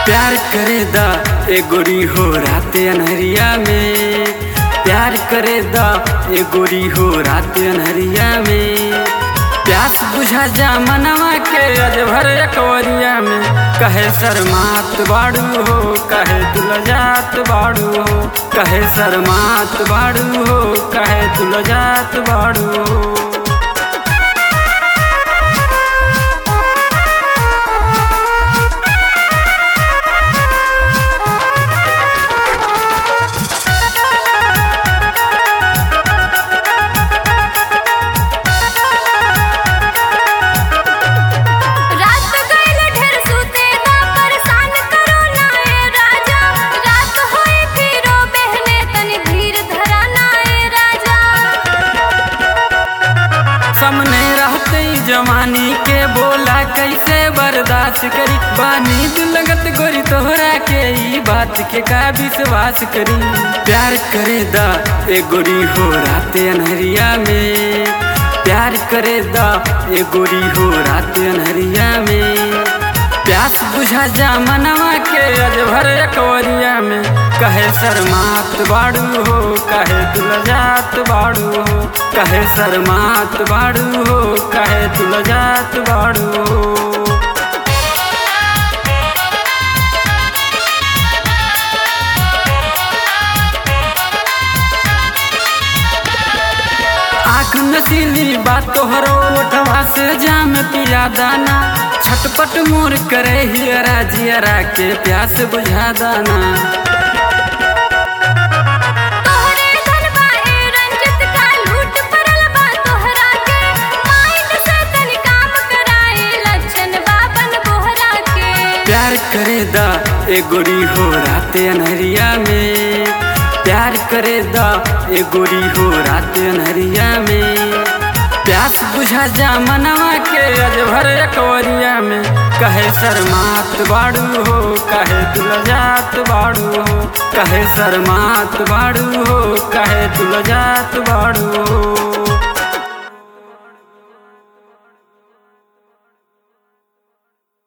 प्यार करे दा ए गोरी हो रात अनहरिया में प्यार करे दा ए गोरी हो रात अनहरिया में प्यास बुझा जा मनवा के अज भर अकवरिया में कहे शर्मात बाड़ू हो कहे तुलजात बाड़ू हो कहे शर्मात बाड़ू हो कहे तुलजात बाड़ू हो रात गइल ढेर सुते ना परेशान करो ना ए राजा रात होई फिरो बहने तनी धीर धरा ना ए राजा सामने रहते ही जवानी के बोला कैसे बर्दाश्त करी बानी लगत गोरी तोहरा के ई बात के का विश्वास करी प्यार करे दा ए गोरी हो रात अनहरिया में प्यार करे दा ए गोरी हो रात अनहरिया में प्यास बुझा जा मनवा के अज भर अकवरिया में कहे शर्मात बाड़ू हो कहे तुलजात बाड़ू हो कहे शर्मात बाड़ू हो कहे तुलजात बाड़ू हो आँख नसीली बात तोहरो ओठवा से जाम पिया दाना छटपट मोर करे हियरा जियरा के प्यास बुझा दाना तोहरे धनबा ए रंजित का लूट पड़ल बा तोहरा के माइंड से तनी काम कराए लक्षण बाबन बोहरा के प्यार करे दा ए गोरी हो रात अनहरिया में प्यार करे दा ए गोरी हो रात अनहरिया में प्यास बुझा जा मनवा के अज भर अकवरिया में कहे शर्मात बाड़ू हो कहे तुलजात बाड़ू हो कहे शर्मात बाड़ू हो कहे तुलजात बाड़ू हो